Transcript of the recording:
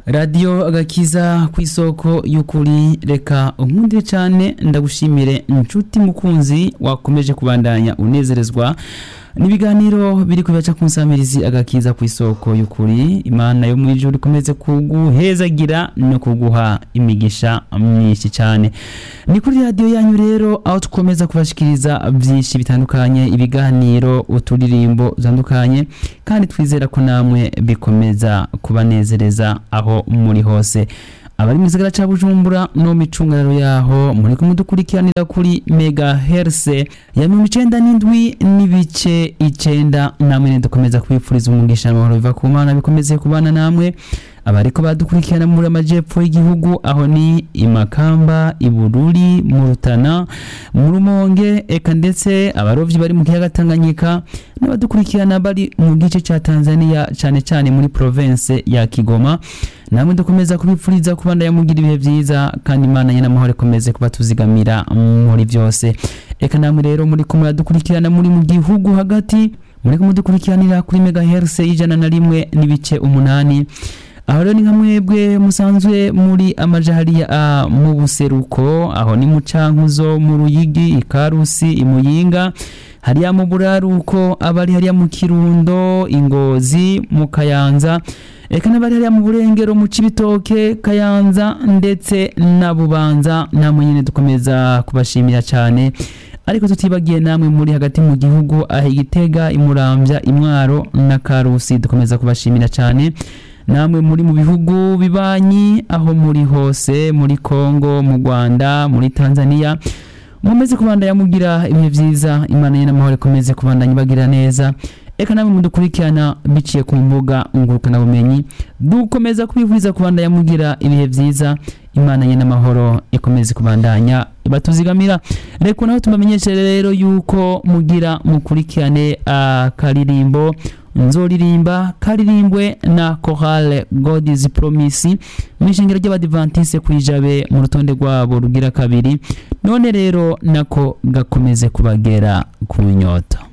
radiyo agakiza ku isoko y'ukuri reka unkundire cyane ndagushimire inshuti mukunzi wakomeje kubandanya unezerezwa n'ibiganiro biri kubica ku nsamirizi agakiza ku isoko y'ukuri imana yo mu ijuru ikomeze kuguhezagira no kuguha imigisha myinshi cyane ni kuri radiyo yanyu rero aho dukomeza kubashikiriza byinshi bitandukanye ibiganiro uturirimbo dutandukanye kandi twizera ko namwe bikomeza kubanezereza aho muri hose abari mu gisagara cya bujumbura no micungararo yaho muri kumwe dukurikiranira kuri mega herse ya mirongo icenda n'indwi n'ibice icenda namwe dukomeza kubifuriza umugisha amahoro biva ku mana bikomeze kubana namwe abariko badukurikirana muri amajepfo y'igihugu aho ni imakamba ibururi mu rutana mu rumonge eka ndetse abarovyi bari mu kiyaga tanganyika n'abadukurikirana bari mu gice ca tanzania cane cane muri province ya kigoma namwe dukomeza kubipfuriza kubandanya mugira ibihe vyiza kandi imana nyene amahoro ikomeze kuba tuzigamira muri byose eka namwe rero muri kumwe badukurikirana muri mu gihugu hagati muri kumwe dukurikiranira kuri megahertz y'ijana na rimwe n'ibice umunani aho rero ni nka mwebwe musanzwe muri amajahariya uh, mu buseruko aho ni mu cankuzo mu ruyigi ikarusi imuyinga hariya mu buraruko abari hariya mu kirundo ingozi mu kayanza eka n'abari hariya mu burengero mu cibitoke kayanza ndetse na bubanza namwe nyene dukomeza kubashimira cyane ariko tutibagiye namwe muri hagati mu gihugu aho igitega imuramvya imwaro na karusi dukomeza kubashimira cyane namwe muri mu bihugu bibanyi aho muri hose muri Kongo mu Rwanda muri Tanzania mumeze kubandanya mugira ibihe vyiza imana ye n'amahoro ikomeze kubandanya bagira neza eka namwe mudukurikirana biciye ku mbuga ngurukana bumenyi dukomeza kubivuriza kubandanya mugira ibihe vyiza imana ye n'amahoro ikomeze kubandanya batuzigamira reka naho tubamenyeshe rero yuko mugira mukurikirane akaririmbo nzoririmba karirimbwe na chorale god is promise mu ishingiro ry'abadivantise kwijabe mu rutonde rwabo rugira kabiri none rero nako gakomeze kubagera ku nyota